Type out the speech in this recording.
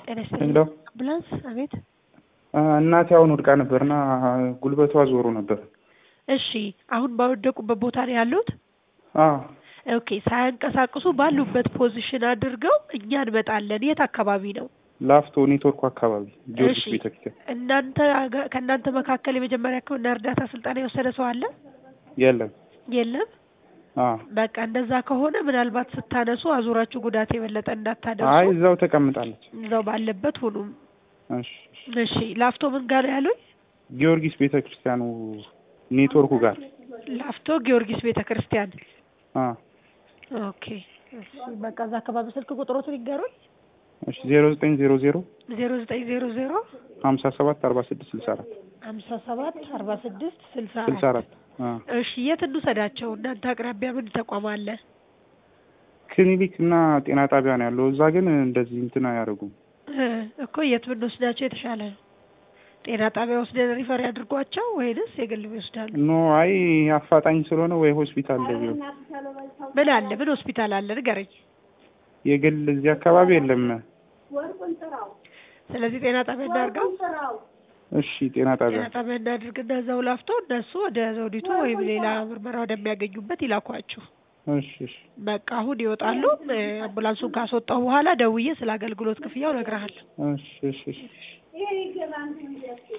ጤና ይስጥልኝ። ሄሎ አምቡላንስ አቤት። እናቴ አሁን ወድቃ ነበርና ጉልበቷ ዞሮ ነበር። እሺ አሁን ባወደቁበት ቦታ ነው ያሉት? አዎ ኦኬ ሳያንቀሳቅሱ ባሉበት ፖዚሽን አድርገው እኛ እንመጣለን። የት አካባቢ ነው? ላፍቶ ኔትወርኩ አካባቢ ጊዮርጊስ እሺ ቤተክርስቲያን እናንተ አገ- ከእናንተ መካከል የመጀመሪያ ሕክምና እርዳታ ስልጠና የወሰደ ሰው አለ? የለም። የለም። አዎ በቃ እንደዛ ከሆነ ምናልባት ስታነሱ አዙራችሁ ጉዳት የበለጠ አይ እንዳታደርሱ እዛው ተቀምጣለች። እዛው ባለበት ሁኑም። እሺ እሺ። እሺ ላፍቶ ምን ጋር ነው ያሉኝ? ጊዮርጊስ ቤተክርስቲያኑ ኔትወርኩ ጋር ላፍቶ ጊዮርጊስ ቤተ ክርስቲያን። አዎ ኦኬ እሺ በቃ እዛ አካባቢ ስልክ ቁጥሮትን ይገሩኝ። እሺ ዜሮ ዘጠኝ ዜሮ ዜሮ ዜሮ ዘጠኝ ዜሮ ዜሮ ሀምሳ ሰባት አርባ ስድስት ስልሳ አራት ሀምሳ ሰባት አርባ ስድስት ስልሳ ስልሳ አራት አራት አዎ እሺ የት እንውሰዳቸው? እናንተ አቅራቢያ ምን ተቋም አለ? ክሊኒክ እና ጤና ጣቢያ ነው ያለው። እዛ ግን እንደዚህ እንትን አያደርጉም። እ እኮ የት ብንወስዳቸው የተሻለ ነው? ጤና ጣቢያ ወስደን ሪፈር ያድርጓቸው ወይንስ የግል ይወስዳሉ? ኖ አይ አፋጣኝ ስለሆነ ወይ ሆስፒታል ቢሆን ምን አለ? ምን ሆስፒታል አለ? ንገረኝ። የግል እዚህ አካባቢ የለም። ስለዚህ ጤና ጣቢያ እናድርገው። እሺ ጤና ጣቢያ ጤና ጣቢያ እናድርግና እዛው ላፍቶ እነሱ ወደ ዘውዲቱ ወይም ሌላ ምርመራ ወደሚያገኙበት ይላኳችሁ። እሺ እሺ በቃ አሁን ይወጣሉ። እ አምቡላንሱን ካስወጣው በኋላ ደውዬ ስለ አገልግሎት ክፍያው እነግርሃለሁ። እሺ እሺ እሺ